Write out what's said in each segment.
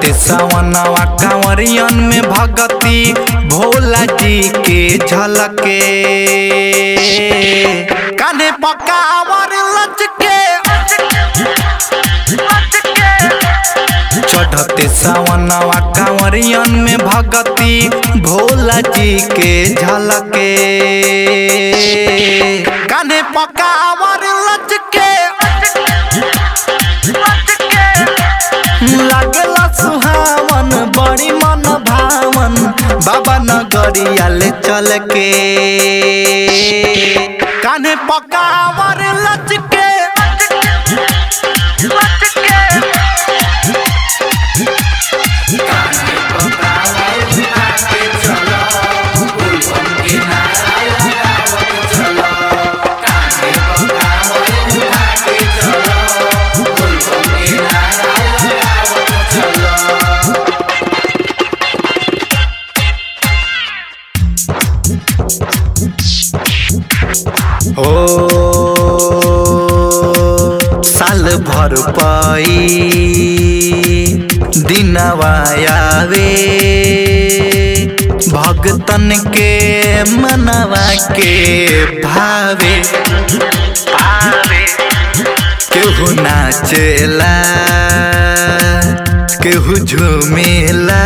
चढ़ते सवनवा कांवरियन में भगती भोला जी के झलके कान्हे पकावर लचके चढ़ते सवनवा कांवरियन में भगती भोला जी के झलके कान्हे पकावर लचके लागला सुहावन बड़ी मन भावन बाबा नगरिया ले चल के कान्हे पकावर लचके हो साल भर पाई दिनवा आवे भगतन के मनवा के भावे आवे केहू नाचेला केहू झूमेला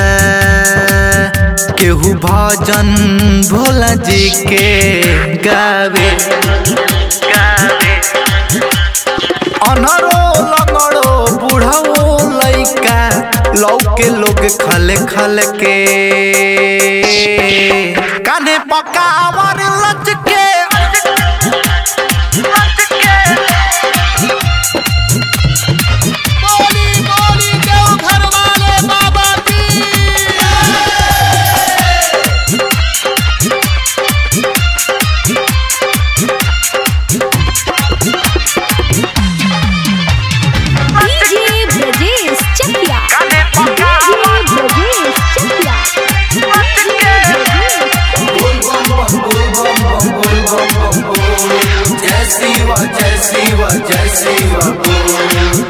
केहू भजन भोला जी के गावे गावे अनरो लंगड़ो बूढ़ो लइका लौके लोग खले खल के कान्हे पकावर लचके बोली बोली देव घर वाले बाबा की डीजे ब्रजेश चकिया डीजे ब्रजेश चकिया जय शिव जय शिव जय शिव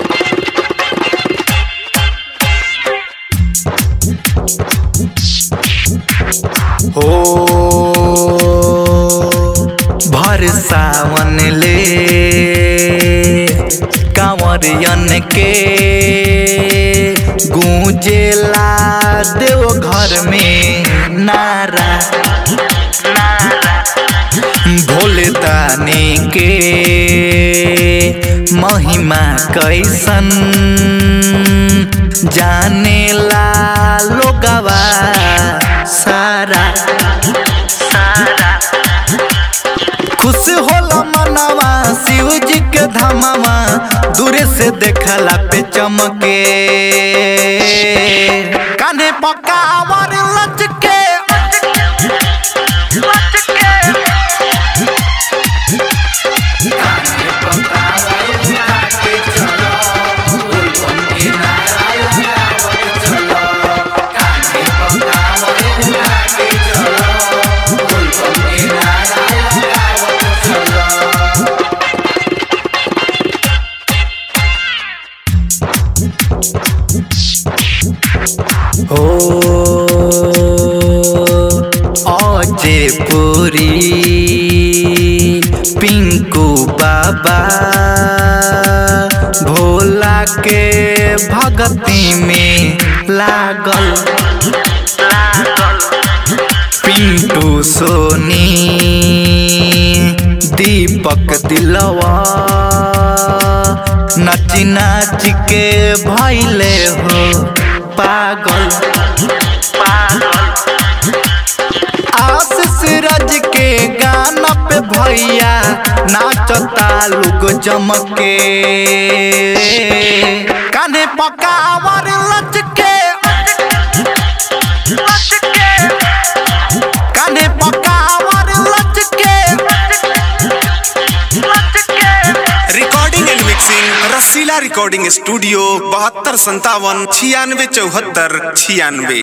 हो भर सावन ले कांवरियन के गूंजेला देव घर में नारा नारा भोले दानी के महिमा कैसन जानेला लोगवा सारा सारा खुश होला मनवा शिव जी के धामवा दूरे से देखला पे चमके कान्हे पकावर लचके हो अजे पुरी पिंकू बाबा भोला के भगती में लागल लागल पिंटू सोनी दीपक दिलवा नच नाच के भैले हो पागल पागल आशीष राज के गाना पे भैया नाचता लोग जमके कान्हे पकावर लचके कान्हे पकावर लचके recording and mixing Rasila recording studio बहत्तर संतावन छियानवे चौहत्तर छियानवे